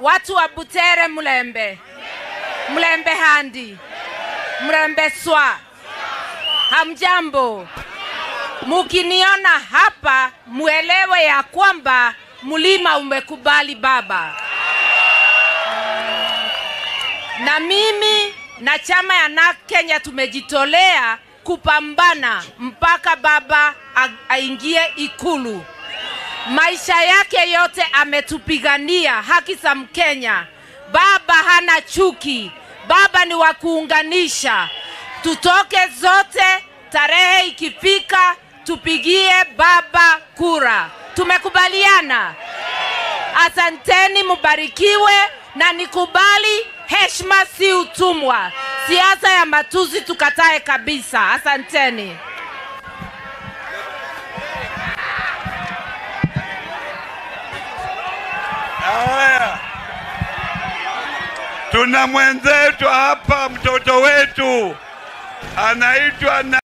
watu wa Butere, Mlembe, Mlembe Handi, Mlembe Swa, hamjambo. Mukiniona hapa, muelewe ya kwamba mlima umekubali baba, na mimi na chama ya NARC Kenya tumejitolea kupambana mpaka baba a- aingie Ikulu. Maisha yake yote ametupigania haki za Mkenya. Baba hana chuki, baba ni wa kuunganisha. Tutoke zote, tarehe ikifika, tupigie baba kura. Tumekubaliana? Asanteni, mubarikiwe na nikubali, heshima si utumwa. Siasa ya matusi tukatae kabisa. Asanteni. Haya, tuna mwenzetu hapa, mtoto wetu anaitwa na